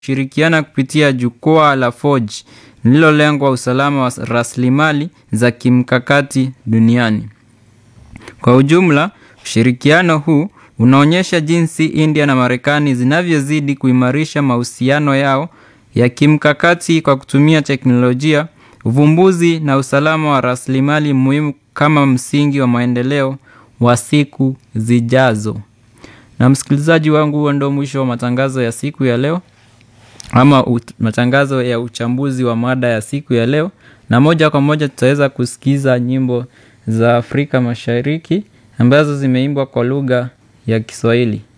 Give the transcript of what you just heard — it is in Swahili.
shirikiana kupitia jukwaa la Forge lililolengwa usalama wa rasilimali za kimkakati duniani. Kwa ujumla, ushirikiano huu unaonyesha jinsi India na Marekani zinavyozidi kuimarisha mahusiano yao ya kimkakati kwa kutumia teknolojia, uvumbuzi na usalama wa rasilimali muhimu kama msingi wa maendeleo wa siku zijazo. Na msikilizaji wangu, huo ndio mwisho wa matangazo ya siku ya leo ama ut- matangazo ya uchambuzi wa mada ya siku ya leo, na moja kwa moja tutaweza kusikiza nyimbo za Afrika Mashariki ambazo zimeimbwa kwa lugha ya Kiswahili.